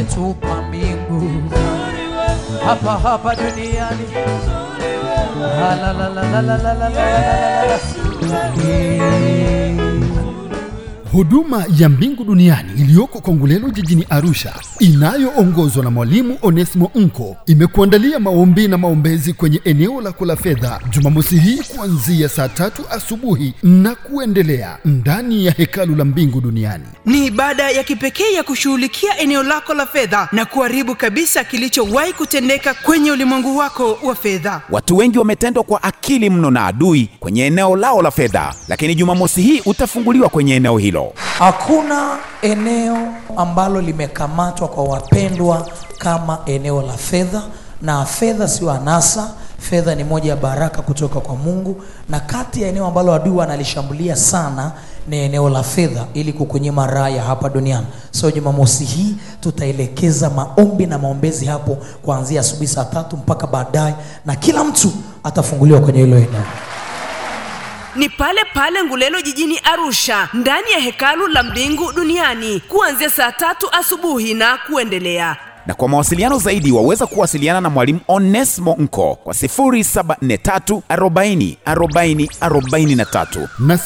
umetupa mbingu hapa hapa duniani Ah, la, la, la, la, la, la, la, la, la, la. Eh. Huduma ya Mbingu Duniani iliyoko Kongolelo jijini Arusha inayoongozwa na Mwalimu Onesimo Nko imekuandalia maombi na maombezi kwenye eneo lako la fedha Jumamosi hii kuanzia saa tatu asubuhi na kuendelea ndani ya hekalu la Mbingu Duniani. ni ibada ya kipekee ya kushughulikia eneo lako la fedha na kuharibu kabisa kilichowahi kutendeka kwenye ulimwengu wako wa fedha Watu wengi wametendwa kwa akili mno na adui kwenye eneo lao la fedha, lakini Jumamosi hii utafunguliwa kwenye eneo hilo. Hakuna eneo ambalo limekamatwa kwa wapendwa kama eneo la fedha, na fedha sio anasa. Fedha ni moja ya baraka kutoka kwa Mungu, na kati ya eneo ambalo adui analishambulia sana ni eneo la fedha, ili kukunyima raha ya hapa duniani. So Jumamosi hii tutaelekeza maombi na maombezi hapo kuanzia asubuhi saa tatu mpaka baadaye, na kila mtu atafunguliwa kwenye hilo eneo. ni pale pale ngulelo jijini arusha ndani ya hekalu la mbingu duniani kuanzia saa tatu asubuhi na kuendelea Na kwa mawasiliano zaidi waweza kuwasiliana na Mwalimu Onesmo Nko kwa 0743 40 40 43. na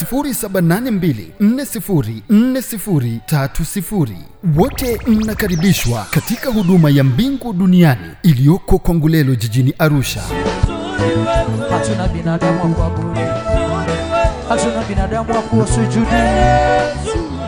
0782404030. Wote mnakaribishwa katika huduma ya Mbingu Duniani iliyoko Kongolelo jijini Arusha. Hatuna binadamu wa kuabudu, hatuna binadamu wa kusujudia.